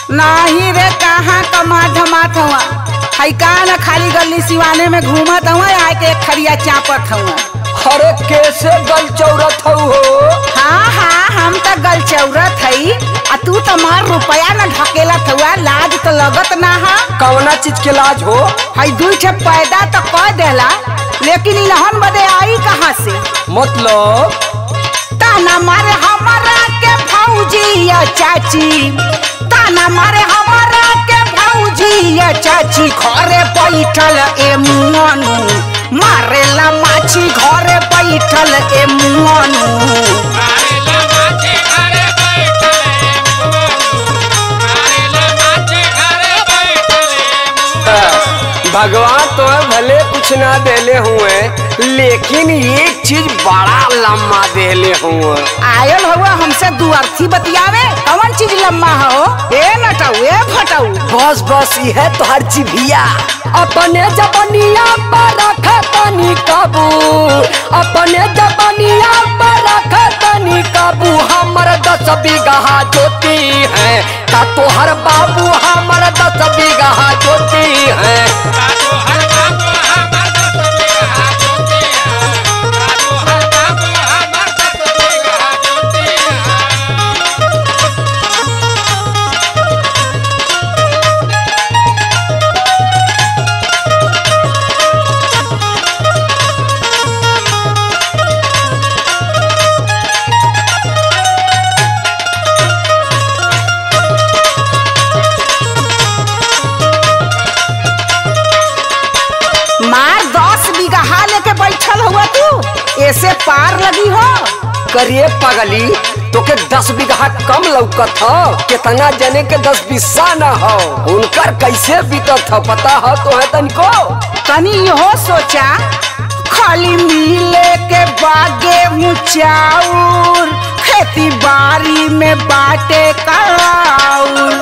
नाही रे कहाँ कमा धमात हुआ हई का न खाली गली सिवाने में घूमत हुआ आए के एक खरिया चापत हुआ अरे कैसे गल चौरत हऊ हो हाँ हाँ हम तो गल चौरत हई आ तू तो मार रुपया न ढकेलत हुआ लाज तो लगत ना हा कवना चीज के लाज हो हई दुई छे पैदा तो कह देला लेकिन इलहन बदे आई कहाँ से मतलब ताना मारे हमारा के भौजी या चाची ताना मारे हमारा के भौजी या चाची घरे बैठल ए मुआनु मारेला माछी घरे बैठल ए मुआनु भगवान तो भले कुछ ना देले हुए लेकिन एक चीज बड़ा लम्बा देले हुए आयल हुआ हमसे दू अर्थी बतियावे कौन चीज लम्बा हो ए नटाऊ ए फटाऊ बस बस यह तो हर चिभिया अपने जबनिया पर रखतनी काबू अपने जबनिया पर रखतनी काबू हमर दस बीघा जोती है का तोहर बाबू हमर दस बीघा जोती है मार दस बीघा लेके बैठल हुआ तू ऐसे पार लगी हो करिए पगली तोके दस बीघा कम लौकत हो कितना जने के दस बीसा न हो उनकर कैसे बीतत हो पता हो तो है तनिको तनी इहो सोचा खाली मिले के बागे मुचाउर खेती बाड़ी में बाटे कराउर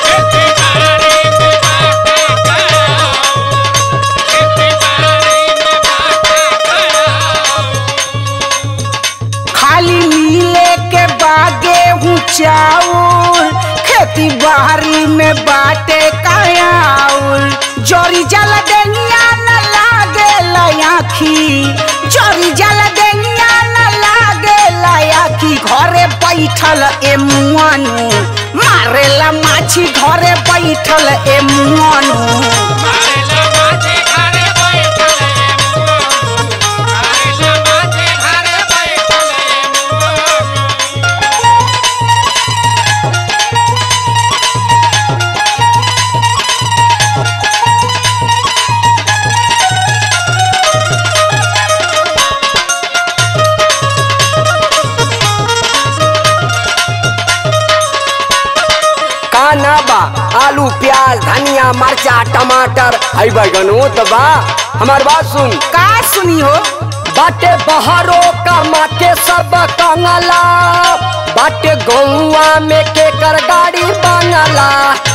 खाली मिले के बागे चाउर खेती बाड़ी में बाटे कायाउर जोरी जल देनिया न लागे लयाखी जोरी जल देनिया न लागे लयाखी घरे बैठल ए मुआनु मारेला माछी घरे बैठल ए मुआनु का ना बा आलू प्याज धनिया मरचा टमाटर हई बैगनो तो बा हमार बात सुन का सुनी हो बाटे बहरो कमा के सब कंगला बाटे गौवा में केकर गाड़ी बंगला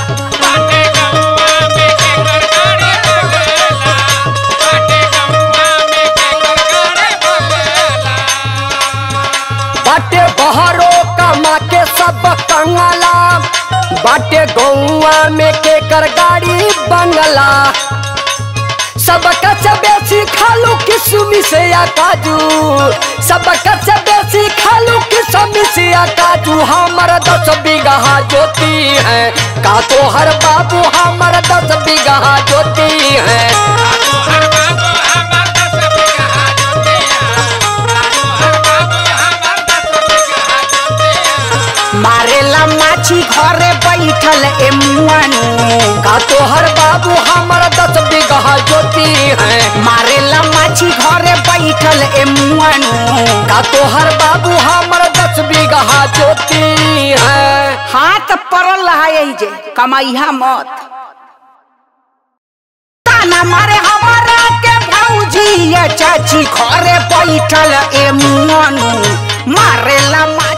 बाटे बहरो कमा के सब कंगला बाटे गौवा में केकर गाड़ी बंगला सबका से बेसी खालू किसमी से या काजू सबका से बेसी खालू किसमी से या काजू हमर दस बीघा जोती है का तो हर बाबू हमर दस बीघा जोती है मारेला माछी घरे बैठल ए मुआनु का तो हर बाबू हमर दस बीघा जोती है मारेला माछी घरे बैठल ए मुआनु का तो हर बाबू हमर दस बीघा जोती है हाथ पड़ल रहा यही जे कमाइहा मत ताना मारे हमारा के भौजी या चाची घरे बैठल ए मुआनु मारेला माछी